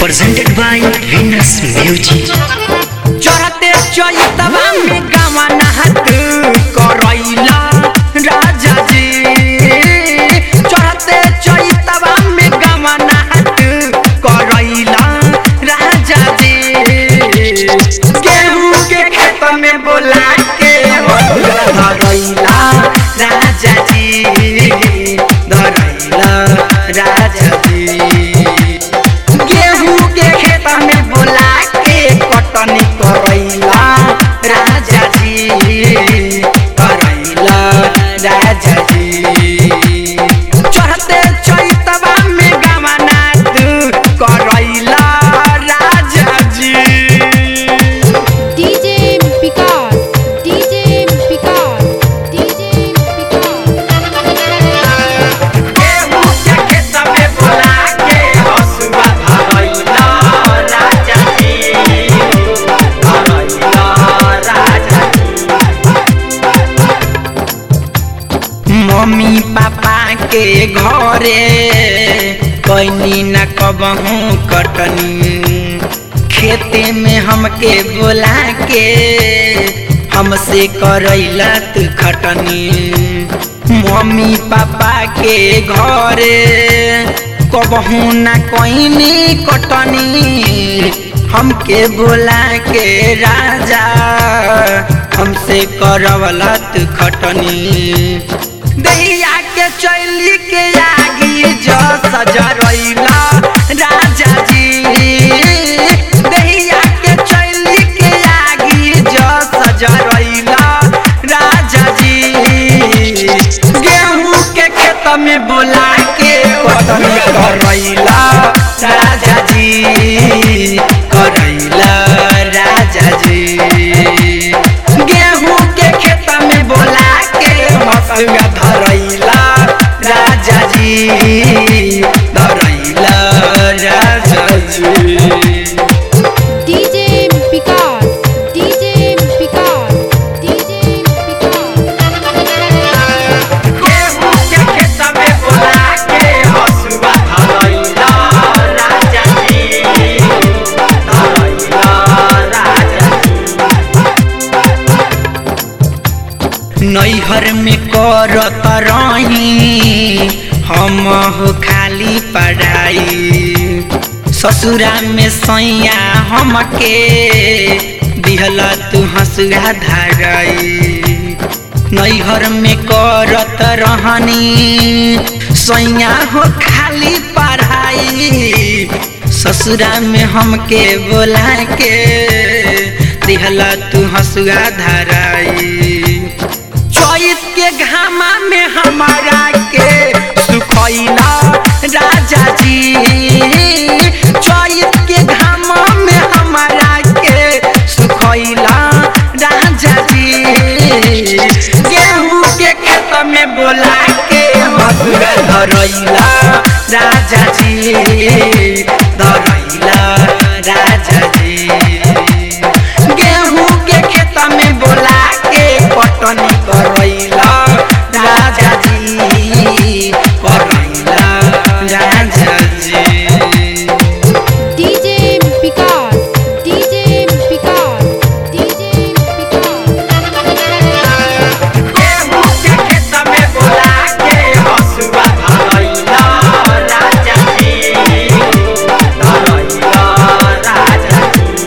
presented by Venus Music. चढ़ते चैतवा में गावा नहात करैला राजा जी चढ़ते चैतवा में गावा नहात करैला राजा जी गेहूं के खेत में बोला के धरैला राजा जी धरैला राजा जी गेहूं के खेत में बोला के कटनी करैला राजा जी करैला राजा जी चढ़ते चैतवा में गवना करैला राजा जी DJ Picard, DJ Picard, DJ Picard. गेहूं के खेत में बोला के हसुआ धरैला राजा जी धरैला राजा मम्मी पापा के घरे कैनी न कबहू कटनी खेते में हमके बोला के हमसे करैला तू खटनी मम्मी पापा के घरे कबहू न कैनी कटनी हमके बोला के राजा हमसे करवला तू खटनी दैया के चैली के आगी जो सजरैला राजा जी दैया के चैली के आगी जो सजरैला राजा जी गेहूं के खेत में बोला के कटनी करैला राजा जी करैला राजा जी गेहूं के खेत में बोला के हसुआ धरैला राजा जी धरैला राजा जी DJ Picard, DJ Picard, DJ Picard. गेहूं के खेत में बोला के हसुआ धरैला राजा जी धरैला राजा नैहर में करत रही हम हो खाली पढ़ाई ससुरा में सैया हमके दिहला तू हंसुआ धराई नैहर में करत रहनी सैया हो खाली पढ़ाई ससुरा में हमके बोला के दिहला तू हंसुआ धराई चैत के घामा में हमारा के सुखैला राजा जी चैत के घामा में हमारा के सुखैला राजा जी गेहूं के खेत में बोला के हसुआ धरैला राजा जी धरैला राजा जी गेहूं के खेत में बोला के पटनी करैला राजा जी करैला राजा जी DJ Picard, DJ Picard, DJ Picard. गेहूं के खेत में बोला के हसुआ धरैला राजा जी धरैला राजा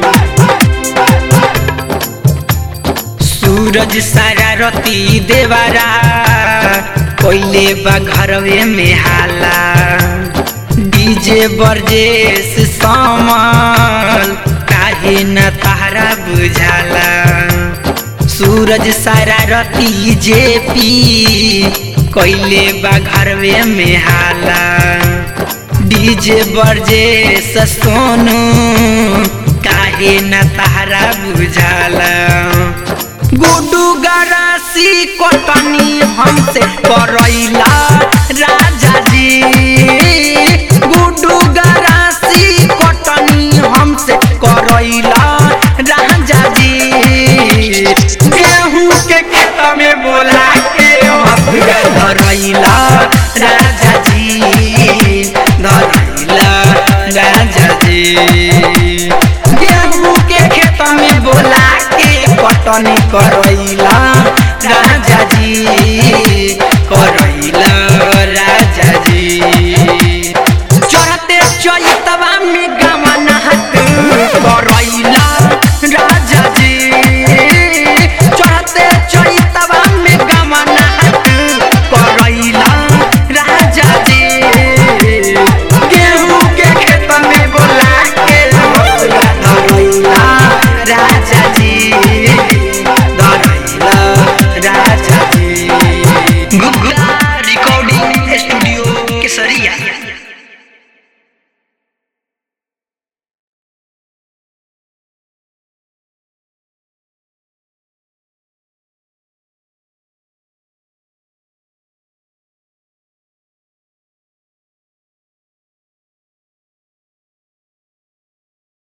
सूरज सारा रती देवारा कोइले बा घरवे में हाला डीजे बरजेस सामल काहे न तारा बुझाला सूरज सारा रती जेपी कोइले बा घरवे में हाला डीजे बरजेस सोनू काहे न तारा बुझाला गुडू गरासी कटनी हमसे करैला राजा जी गुडू गरासी कटनी हमसे करैला राजा जी गेहूं के खेत में बोला के हसुआ धरैला राजा जी धरैला राजा जी गेहूं के खेत में बोला के पटनी करैला राजा जी कर